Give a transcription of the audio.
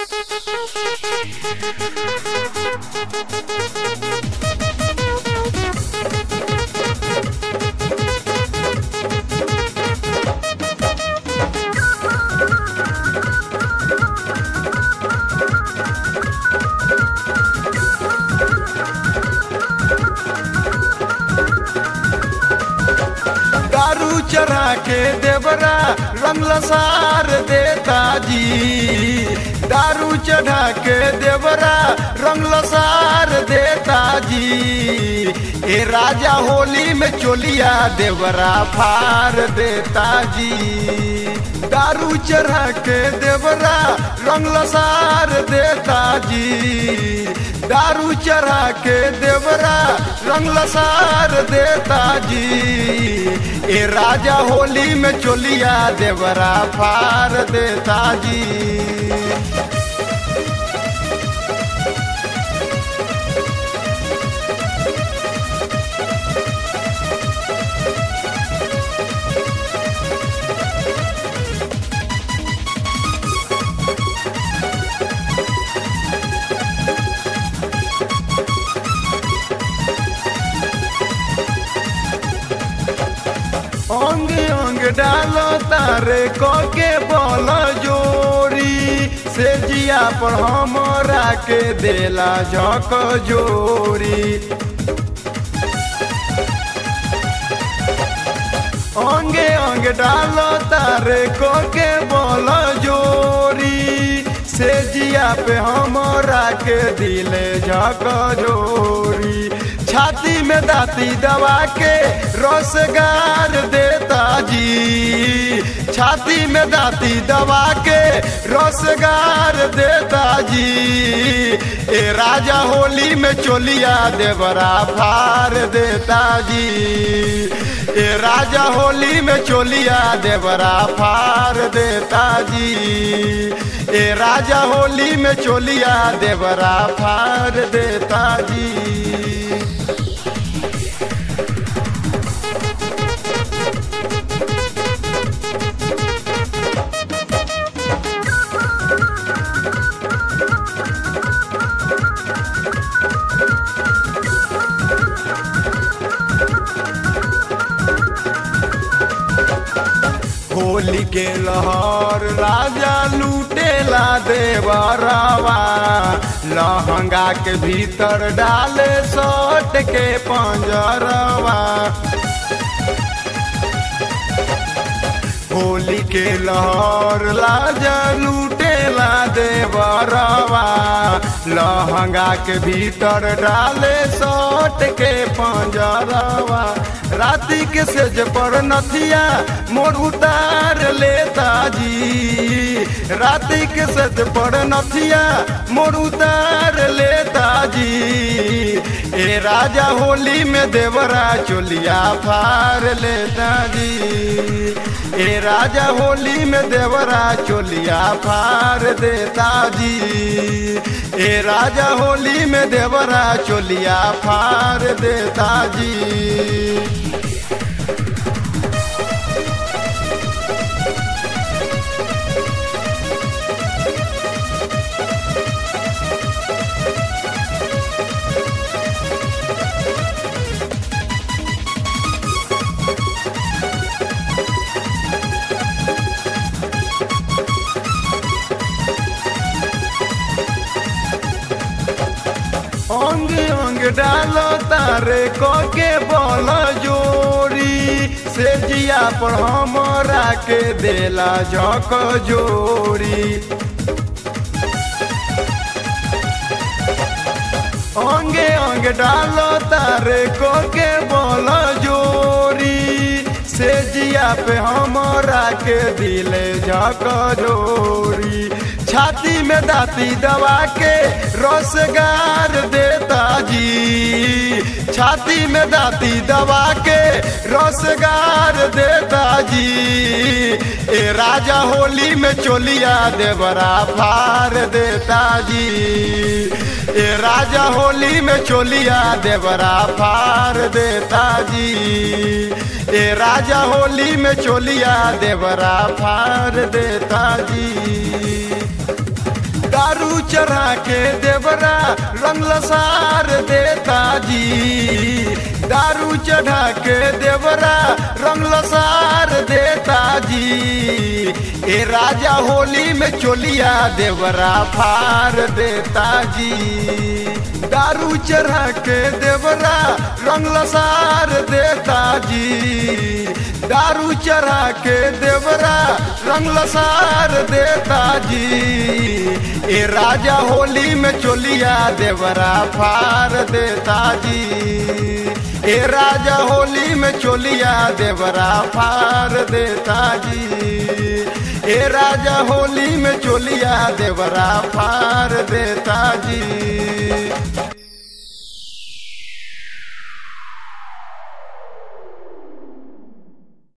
दारू चढ़ा के देवरा रंग लसार देता जी दारू चढ़ा के देवरा रंग लसार देता जी ए राजा होली में चोलिया देवरा फार देता जी दारू चढ़ा के देवरा रंग लसार देता जी दारू चढ़ा के देवरा रंग लसार देता जी ए राजा होली में चोलिया देवरा फार देता जी अंग अंग डालो तारे के बोल जोरी से जिया पर हमरा के देला झक जोरी अंगे अंग डालो तारे के बोल जोरी से जिया पे हमरा के दिले झक जोरी छाती में दाती दबा के रोसगार देता जी छाती में दाती दबा के रोसगार देता जी ए राजा होली में चोलिया देवरा फार देता जी ए राजा होली में चोलिया देवरा फार देता जी ए राजा होली में चोलिया देवरा फार देता जी होली के लहर राजा लूटेला देवरवा लहंगा के भीतर डाले सट के पंजरवा होली के लहर राजा लूटेला देवरवा लहंगा के भीतर डाले सट के पंजरवा राती के सेज पर नथिया मोर उतार लेता जी राती के सेज पर नथिया मोर उतार लेता जी ए राजा होली में देवरा चोलिया फार लेता जी ए राजा होली में देवरा चोलिया फार देता जी ए राजा होली में देवरा चोलिया फार देता जी अंग अंग डालो तारे के बोल जोरी से जिया पर हमरा के देला झक जोरी अंगे अंग डालो तारे के बोल जोरी से जिया पे हमरा के दिले झक जोरी छाती में दाती दबा के रोसगार देता जी छाती में दाती दबा के रोसगार देता जी ए राजा होली में चोलिया देवरा फार देता जी ए राजा होली में चोलिया देवरा फार देता जी ए राजा होली में चोलिया देवरा फार देता जी दारू चढ़ा के देवरा रंग लसार देता जी दारू चढ़ा के देवरा रंग लसार देता जी ए राजा होली में चोलिया देवरा फार देता जी दारू चढ़ा के देवरा रंग लसार देता जी दारू चढ़ा के देवरा रंग लसार देता जी ए राजा होली में चोलिया देवरा फार देता जी ए राजा होली में चोलिया देवरा फार देता जी ए राजा होली में चोलिया देवरा फार देता जी